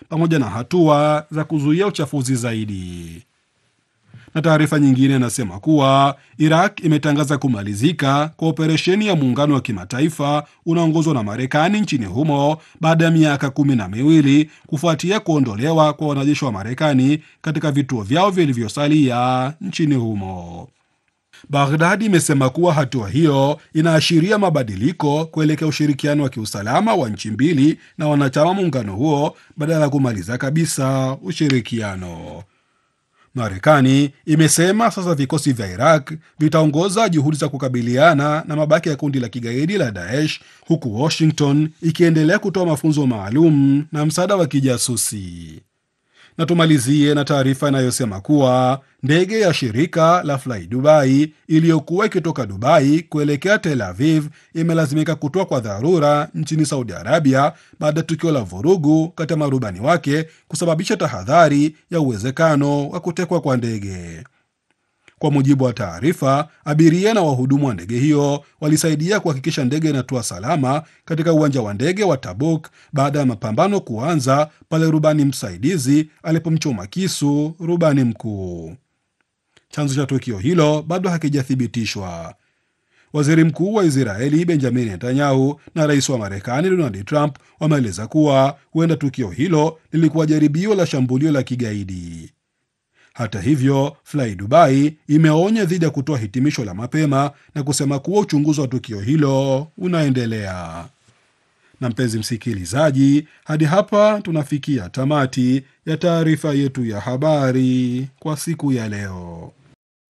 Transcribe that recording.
pamoja na hatua za kuzuia uchafuzi zaidi. Na taarifa nyingine inasema kuwa Iraq imetangaza kumalizika kwa operesheni ya muungano wa kimataifa unaongozwa na Marekani nchini humo baada ya miaka kumi na miwili kufuatia kuondolewa kwa wanajeshi wa Marekani katika vituo vyao vilivyosalia nchini humo. Baghdad imesema kuwa hatua hiyo inaashiria mabadiliko kuelekea ushirikiano wa kiusalama wa nchi mbili na wanachama muungano huo badala ya kumaliza kabisa ushirikiano. Marekani imesema sasa vikosi vya Iraq vitaongoza juhudi za kukabiliana na mabaki ya kundi la kigaidi la Daesh, huku Washington ikiendelea kutoa mafunzo maalum na msaada wa kijasusi. Na tumalizie na taarifa inayosema kuwa ndege ya shirika la Fly Dubai iliyokuwa ikitoka Dubai kuelekea Tel Aviv imelazimika kutoa kwa dharura nchini Saudi Arabia baada ya tukio la vurugu kati ya marubani wake kusababisha tahadhari ya uwezekano wa kutekwa kwa ndege. Kwa mujibu wa taarifa, abiria na wahudumu wa ndege hiyo walisaidia kuhakikisha ndege inatua salama katika uwanja wa ndege wa Tabuk baada ya mapambano kuanza pale rubani msaidizi alipomchoma kisu rubani mkuu. Chanzo cha tukio hilo bado hakijathibitishwa. Waziri mkuu wa Israeli Benjamin Netanyahu na rais wa Marekani Donald Trump wameeleza kuwa huenda tukio hilo lilikuwa jaribio la shambulio la kigaidi. Hata hivyo, Fly Dubai imeonya dhidi ya kutoa hitimisho la mapema na kusema kuwa uchunguzi wa tukio hilo unaendelea. Na mpenzi msikilizaji, hadi hapa tunafikia tamati ya taarifa yetu ya habari kwa siku ya leo.